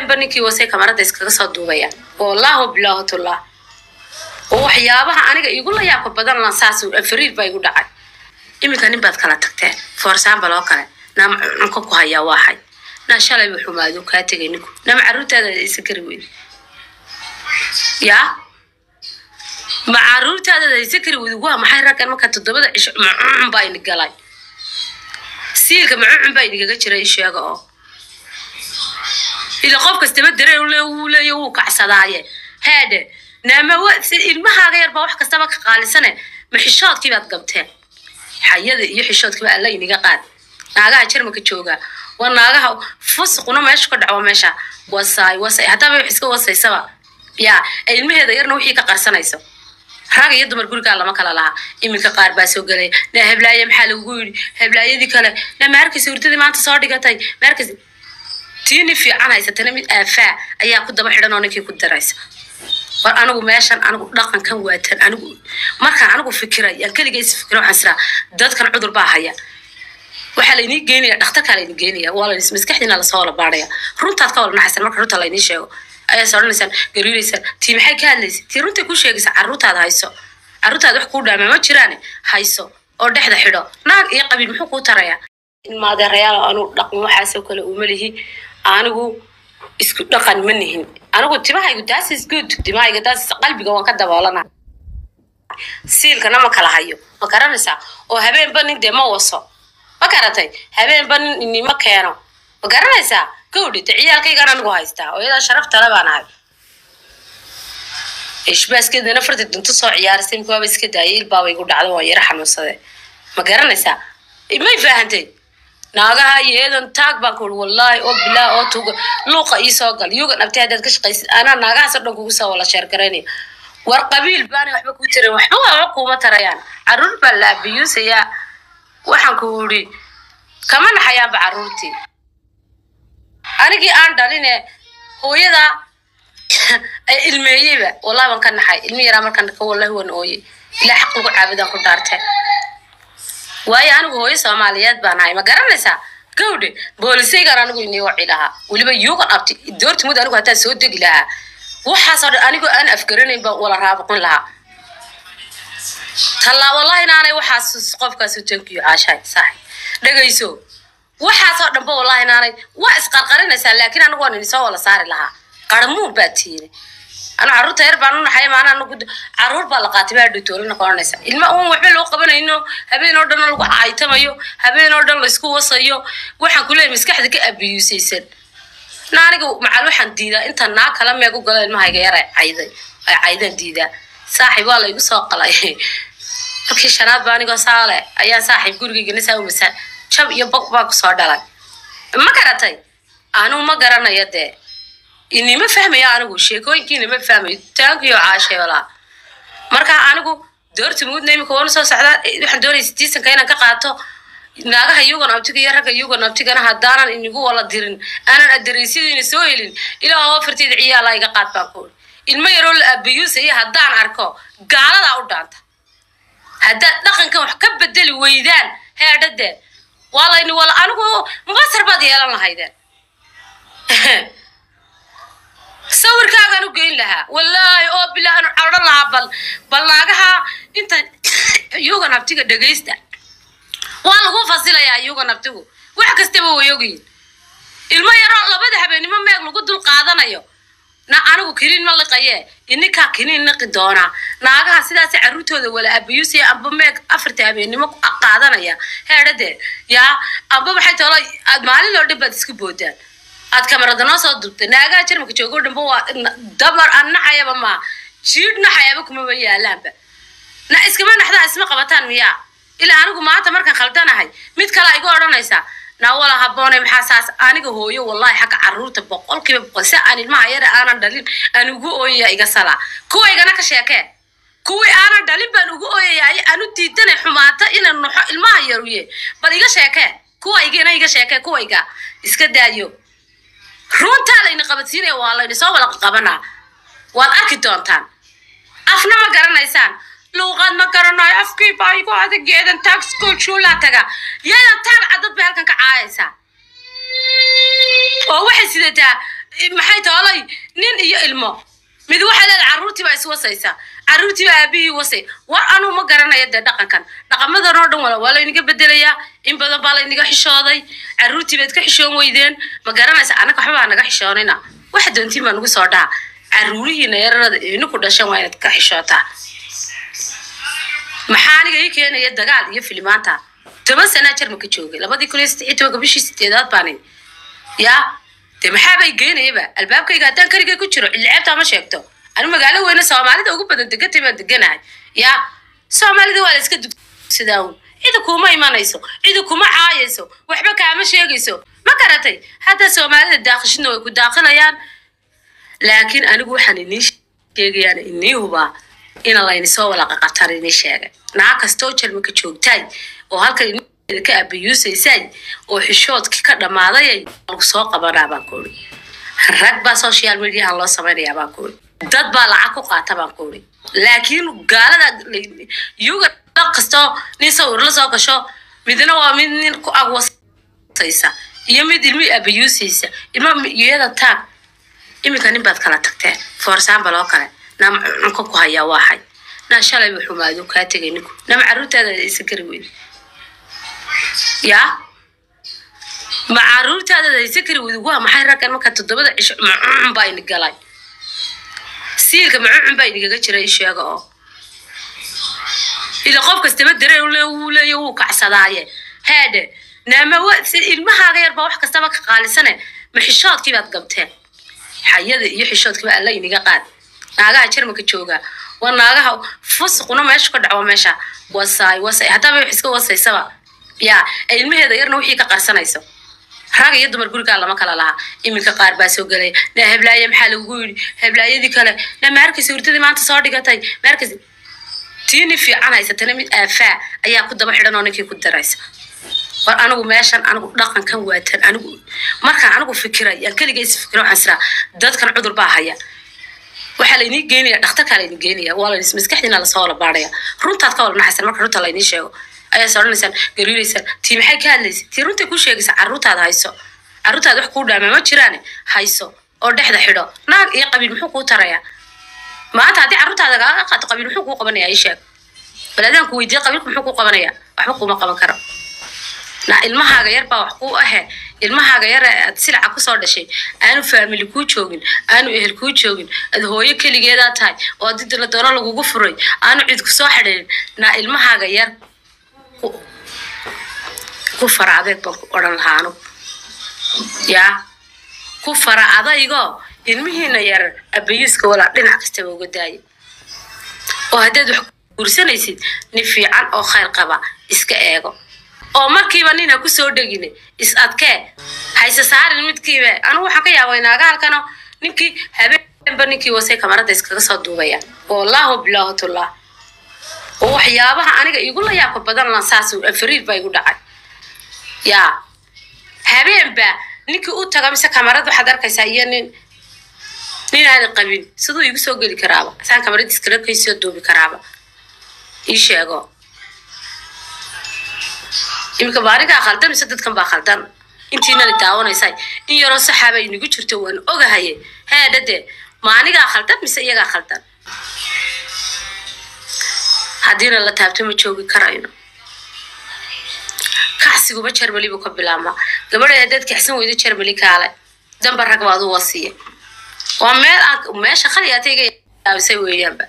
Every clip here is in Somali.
habeenba ninkii wasay kamarada iskaga soo duubayaan wallahu bilaahutullah oo waxyaabaha aniga igu la yaabka badan lan saas fariir baa igu dhacay iminka nin baad kala tagteen for example oo kale naama cunka ku hayaa waaxay naa shalay buu xumaado kaa tegay ninku nama caruurtaada isa kari weydi yaa ma caruurtaada haysa kari weydi waa maxay raggan marka toddobada cisho macuncun baa ini galay siilka macuncun baa inigaga jiray sheega oo ila qof kastaba dareen ule wuu leeya wuu kacsadaaye heede naama wa- si- ilmahaaga yar baa wax kastaba ka qaalisane ma xishoodkii baad gabteen xayada iyo xishoodkiiba alla iniga qaad naagaha jarmalka jooga waa naagaha fusuquna meesha ka dhaco meesha wasaay wasay haddaaba wax iska wasaysaba ya ee ilmaheeda yarna wixii ka qarsanayso rag iyo dumar gurigaa lama kala laha iminka qaar baa soo gelaya na heblaaye maxaa lagugu yidhi heblaayadii kale na maarkaysa hurdadii maanta soo dhigatay maarkaysa tiini fiican haysatana mid aafaa ayaa ku daba xidhan oo ninkii ku daraysa war anigu meeshan anigu dhaqankan waatan anigu markaan anigu fikiray aan keliga is fikira waxaan siraa dadkan cudur baa haya waxaa laynii geynaya dhakhtarkaa laynii geynaya waa layn maskaxdiina lasoo wala baaraya runtaad ka wala naxaysan marka runta laynii sheego ayaas odhanaysaan gariiraysaan tii maxay ka hadlaysa tii runtay ku sheegaysa carruurtaada hayso carruurtaada wax kuu dhaamaa ma jiraane hayso oo dhexda xidho naag iyo qabiil muxuu kuu tarayaa maadeerayaal anu dhaqan waxaasoo kale uma lihi anigu isku dhaqan ma nihin anigu timahaygu taas is good timahayga taas qalbiga waan ka daboolana siilkana ma kala hayo ma garanaysaa oo habeenba nin dee ma waso ma garatay habeenba nin inima keeno ma garanaysaa gawdhita ciyaalkaygaan anigu haystaa oo iyadaa sharaf tale baan ahay ishbaaskeedana farta dunto soo ciyaarisay mikuwaaba iska daayay ilbaaba igu dhacdo waan yara xanuunsade ma garanaysaa may fahantay naagaha iyadan taag baan ku uri wallaahi oo bilaa oo tuga luuqa ii soo gal yugan abtay haddaad ka shaqaysid anaa naagahaasoo dhan kugu soo wala sheergaraynaya war qabiil baana waxba kuu taran waxba waxba kuuma tarayaan caruur baa la abiyuusayaa waxaan ku uri kama naxayaanba caruurtii anigii aan dhaline hooyada ay ilmeeyeyba wallahi waan ka naxay ilmi yaraa markaan ka wallahi waan ooyey ilaa xaq lagu caabudaan ku dhaarteen waayo anigu hooyo soomaaliyeed baan ahay ma garanaysaa gawdhe boolisaygaan anigu inii waci lahaa weliba yuugan abti doortimud anigu hataa soo degi lahaa waxaasoo dhan anigoo aan afgaranayn baan wala raabuqin lahaa tallaa wallahi naanay waxaas qofkaas tankiyo caashaay sax dhegayso waxaasoo dhanba wallahi naanay waa isqarqarinaysaa laakiin anigu waan inisoo wala saari lahaa qarmuun baa tiiri anu carruurta yar baan u naxay maana anagu carruur baa la qaatay baa dhitoolina koranaysa ilma uun waxba loo qabanayno habeen oo dhan lagu caytamayo habeen oo dhan laysku wasayo waxaan ku leeyahay maskaxda ka abiyuusaysan na aniga macal waxaan diidaa inta naa kala meeg u galo ilmahayga yar ay cayday ay caydaan diidaa saaxiib waa laygu soo qalay markii shanaad baa anigoo saale ayaa saaxiib gurigaygana saa umasa jab iyo bog baa kusoo dhalay ma garatay anigu ma garanayo dee inima fahmayo anigu sheekooyinkiina ma fahmayo taankiyo caashay walaa marka anigu doortimudna imika waanu soo socdaa waxaan doonaya sitiisanka inaan ka qaato naagaha yugan abtiga iyo ragga yugan abtigana haddaanan inigu wala dirin aanan adareysidiina soo helin ilaa oo afarteeda ciyaala iga qaad baan ku ilmo yaroo la abiyuusaya haddaan arko gaaladaa u dhaanta haddaad dhaqankan wax ka bedeli weydaan heedhadee waa layni wala anigu mubasar baad yeelan lahaydeen sawirkaagaan u geyn lahaa wallaahi oo bilaa anu cadhan lahaa bal bal naagaha inta yugan abtiga dhegaysta waa lagu fasilayaa yugan abtigu wax kastaba way ogyihin ilmo yaroo labada habeenimo meeg lagu dul qaadanayo na anigu kiniin ma liqaye ininkaa kiniin liqi doonaa naagaha sidaas carruurtooda wala abiyuusaya amba meeg afarta habeenimo qaadanaya heedhadee yaa amba maxay tolo aad maalin oo dhan baad isku boodaan aad kamarada noo soo dubtay naagaha jarmalka joogo dhanba waa dabar aan naxayaba ma jiidh naxayaba kumaba yaalaanba na iskama naxdaa isma qabataan miyaa ilaa anigu maanta markaan khaldanahay mid kale igu odhanaysaa na wala haboone maxaa saas aniga hooyo wallahi xagga carruurta boqolkiiba boqol si aan ilmaha yara aanan dhalin aan ugu ooyaya iga salaa kuwaygana ka sheekee kuwii aanan dhalin baan ugu ooyaya aan u diidanay xumaata inaan noxo ilmaha yaruye bal iga sheekee kuwaygana iga sheekee kuwayga iska daayo runtaa layni qabadsiinaya waa layni soo wada qabanaa waad arki doontaan afna ma garanaysaan luuqaad ma garanayo afkii baa igu adag yeedan taag school shuulaa taga yeedan taag cadad bay halkan ka caayaysaa oo waxay sidataa maxay toolay nin iyo ilmo mid waxay leedahay carruurtii baa iswasaysaa carruurtii baa aabihii wasay war anuu ma garanaya dee dhaqankan dhaqamadan oo dhan wala waa laynaga bedelayaa in badan baa laynaga xishooday carruurtii baad ka xishoon weydeen ma garanaysa annaga waxba baa naga xishoonina waxa doontiin baa nagu soo dhaha carruurihiina yararada idinku dhashan waa inaad ka xishootaa maxaa aniga ii keenaya dagaal iyo filimaanta toban sanaa jarmalka joogay labadii kun iyo saddex iyo tobanka bishii sideedaad baanin yaa dee maxaabay geynayaba albaabkayga haddaan keligay ku jiro cilceebtaa ma sheegto anu magaalo weyne soomaalida ugu badan degatay baan deganahay yaa soomaalida waa la iska dugsidaa un cida kuma imanayso cida kuma caayayso waxba kaama sheegayso ma garatay hadda soomaalida daaqishidna way ku daaqinayaan laakiin anigu waxaan inii sheegayaan inii hubaa ina layni soo walaqa qatar inii sheegay naa kastoo jarmalka joogtaay oo halkan ka abiyuusaysay oo xishoodkii ka dhammaadayay lagu soo qabanaa baan kuuri rag baa social mediahan loo samaynayaa baan kuuri dad baa lacag ku qaata baan kuuri laakiin gaalada yuga dad kastoo nin sawir la soo gasho midna waa mid nin ku agwasaysa iyo mid ilmi abiyuusaysa ilma iyada taag iminka nin baad kala tagteen for example oo kale nama cunka ku hayaa waaxay naa shalay buu xumaado kaa tegay ninku nama carruurtaada isa gari weyne yaa ma caruurtaada hayse kari weydi waa maxay raggan marka toddobada cisho macucun baa ini galay siilka macucun baa inigaga jira isheega oo ila qof kastaba dareen ule wuu leeya wuu kacsadaaye heedhe naama ilmahaaga yar baa wax kastaba ka qaalisane ma xishoodkii baad gabteen xayada iyo xishoodkiiba alla iniga qaad naagaha jarmalka jooga waa naagaha fusuquna meesha ka dhaco meesha wasaay wasay haddaba wax iska wasaysaba yaa ilmaheeda yarna wixii ka qarsanayso rag iyo dumar gurigaa lama kala laha iminka qaar baa soo gelaya na heblaaye maxaa lagugu yidhi heblaayadii kale na maarkaysa hurdadii maanta soo dhigatay maarkaysa tiini fiican haysatana mid aafaa ayaa ku daba xidhan oo ninkii ku daraysa war anigu meeshan anigu dhaqankan waatan anigu markaan anigu fikiray aan keliga is fikira waxaan siraa dadkan cudur baa haya waxaa laynii geynaya dhakhtarkaa laynii geynaya waa layn maskaxdiina lasoo wala baaraya runtaad ka wala naxaysan marka runta laynii sheego ayaa soodhanaysaan gariiraysaan tii maxay ka hadlaysa tii runtay kuu sheegaysa carruurtaada hayso carruurtaada wax kuu dhaamaa ma jiraane hayso oo dhexda xidho naag iyo qabiil muxuu kuu tarayaa maanta haddii carruurtaada kaaga qaato qabiil muxuu kuu qabanaya ii sheeg bal adaan ku weydiiye qabiilku muxuu kuu qabanaya waxba kuuma qaban karo na ilmahaaga yar baa wax kuu ahe ilmahaaga yar aad silaca kusoo dhashay aanu faamili kuu joogin aanu ehel kuu joogin aad hooyo keligeedaa tahay oo adida la doono lagugu furay aanu cid kusoo xidhiirin na ilmahaaga yar ku fara adeeg baan ku odhan lahaa anugu yaa ku fara adaygo ilmihiina yar abayuuska walaa dhinac kastaba uga daaya oo haddaad wax guursanaysid nin fiican oo khayr qaba iska eego oo markiiba nina kusoo dhegine is adkee hayse saarin midkiiba anigu waxaan ka yaabay naagaalkano ninkii habeenba ninkii wasay kamarada iskaga soo duubaya wallahu bilaahutullah oo waxyaabaha aniga igula yaabka badan lan saas fariir baa igu dhacay yaa habeenba ninkii u taga mise kamarad waxaad arkaysaa iyo nin nin aan qabin siduu igu soo geli karaaba saan kamarad iskala kaysoo duubi karaaba ii sheego iminka ba anigaa khaldan mise dadkan baa khaldan intiinana daawanaysay in yaroo saxaaba inagu jirto waan ogahaye heedhade ma anigaa khaldan mise iyagaa khaldan haddiina la taabto ma joogi karayno kacsiguba jarmali buu ka bilaabmaa gabadha haddaad kacsan weydo jarmali kaale damba rag baad u wasiya waa meel aan meesha khaliyaata iga yaabisay weeyaanba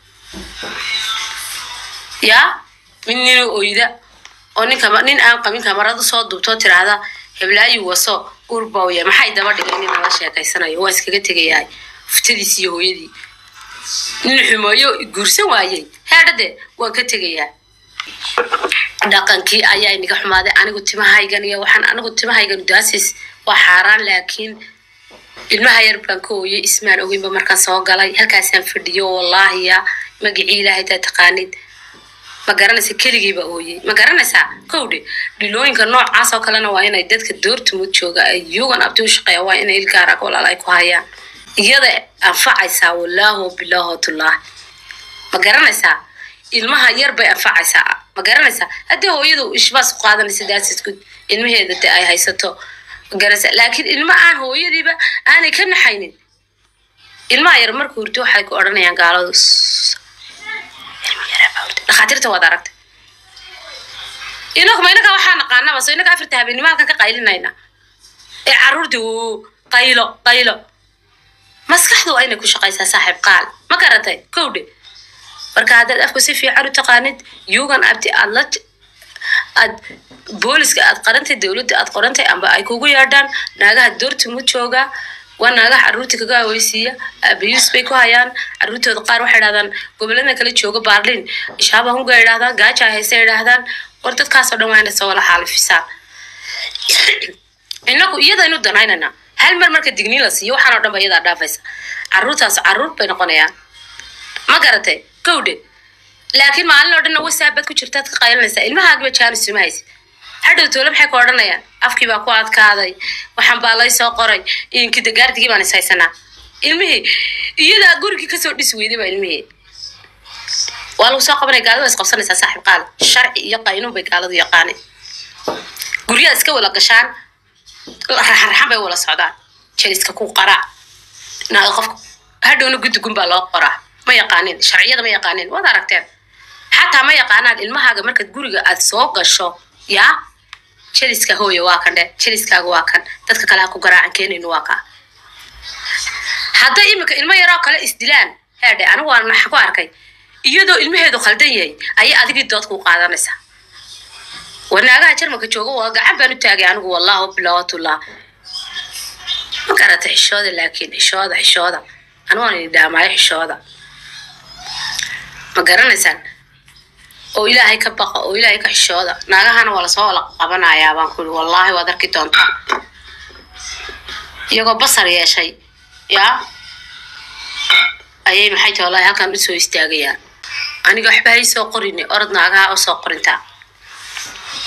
yaa mid nina oyda oo ninka nin aan qabin kamarad usoo duubtoo tiraahda heblaayi waso urbawya maxay daba dhigay nin ala sheekaysanayo waa iskaga tegayahay fuftadiis iyo hooyadii nin xumeeyo guursan waayey heedhade waan ka tegayaa dhaqankii ayaa inaga xumaaday anigu timahaygan iyo waxaan anigu timahaygan daasis waa xaaraan laakiin ilmaha yar baan ka ooyey ismaan ogeynba markaan soo galay halkaasaan fadhiyo wallaahiya magacii ilaahay taa taqaanid ma garanaysa keligiiba ooyey ma garanaysaa kowdhe dhilooyinka noocaas oo kalena waa inay dadka doortumud jooga ay yugan abdi u shaqeeya waa inay ilgaarag walaal ay ku hayaan iyada anfacaysaa wallaahu bilaahu tullah ma garanaysaa ilmaha yar bay anfacaysaa ma garanaysaa haddii hooyadu ishbaas ku qaadanaysa daasidku ilmaheeda de ay haysato garasa laakiin ilmo aan hooyadiiba aanay ka naxaynin ilmaha yar markuu hurto waxay ku odhanayaan gaaladu "Sss, ilmo yaraa baa hurda." dhakhaatiirta waad aragtay inagu ma inaga waxaa naqaanaba so inaga afarta habeenimo halkan ka qaylinayna ee caruurtii uu qaylo qaylo maskaxdu waa inay ku shaqaysaa saaxiib qaal ma garatay kowdhe marka haddaad afku si fiican u taqaanid yugan abti aad la aad booliska aad qarantay dowladda aad qorantay amba ay kugu yeedhaan naagaha doortimu jooga waa naagaha caruurta kaga haweysiiya abayus bay ku hayaan caruurtooda qaar waxay idhahdaan gobolada kala jooga baarlin ishaaba hunga idhahdaan gaaja hayse idhahdaan war dadkaasoo dhan waa inay soo wala xaalifisaan inagu iyadaynu danaynana hal mar marka digniin la siiyo waxaan oo dhan ba iyadaa dhaafaysa caruurtaas caruur bay noqonayaan ma garatay gowdhe laakiin maalin oo dhanna whatsapp baad ku jirtaad ka qaylinaysaa ilmahaagiba jaanis suma haysid hadhow toole maxay ka odhanayaan afkii baa ku adkaaday waxaan baa lay soo qoray inkida gaardigii baan is haysanaa ilmihii iyadaa gurigii kasoo dhisi weyday baa ilmihii waa lagu soo qabanaya gaalada waa is qabsanaysaa saaxiib qaal sharci iyo qaynuun bay gaaladu yaqaaneen guryaha iska wala gashaan raxan bay wala socdaan jeliska ku qaraa naaga qofka hadhowna guddigun baa loo qoraa ma yaqaanin sharciyada ma yaqaanin waad aragteen xataa ma yaqaanaan ilmahaaga markaad guriga aad soo gasho yaa jeliska hooyo waa kan dhe jeliskaaga waa kan dadka kale ha ku garaacan keenayno waa kaa hadday iminka ilmo yaroo kale isdilaan heedhe anigu waan maxa ku arkay iyadoo ilmaheedu khaldan yahay ayay adigii dood ku qaadanaysaa wanaagaha jarmalka jooga waa gacan baan u taagay anigu wallahu bilawatullah ma garata xishooda laakiin xishooda xishooda anigu waan idin dhaamaayo xishooda ma garanaysaan oo ilaahay ka baqa oo ilaahay ka xishooda naagahana waa lasoo wala qabanayaa baan ku yidhi wallaahi waad arki doontaa iyagoo basar yeeshay yaa ayay maxay tahay wallaahi halkan usoo istaagayaan aniga waxba hay soo qorini orod naagaha u soo qorintaa